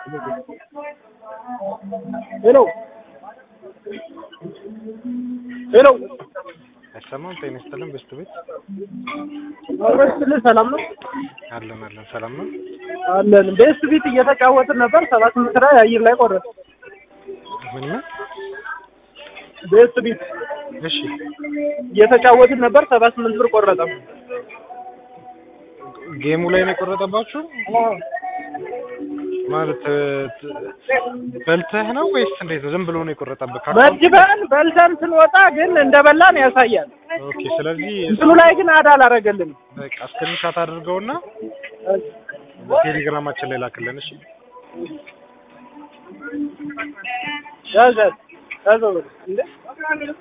ሄሎ ሄሎ አይሰማም? ጤና ይስጥልን በስቱ ቤት አብረስትልህ ሰላም ነው አለን አለን። ሰላም ነው አለን። ቤስት ቢት እየተጫወትን ነበር። ሰባት ስምንት ላይ አየር ላይ ቆረጥ ምን ምን? ቤስት ቢት እሺ እየተጫወትን ነበር። ሰባ ስምንት ብር ቆረጠ። ጌሙ ላይ ነው የቆረጠባችሁ ማለት ት- በልተህ ነው ወይስ እንዴት ነው? ዝም ብሎ ነው የቆረጠብህ? ካርቶን? መድበን በልተን ስንወጣ ግን እንደበላን ያሳያል። ኦኬ። ስለዚህ እንትኑ ላይ ግን አዳ አላረገልንም። በቃ ስክሪንሻት አድርገውና ቴሌግራማችን ላይ ላክልን። እሺ ያዘ ያዘ እንዴ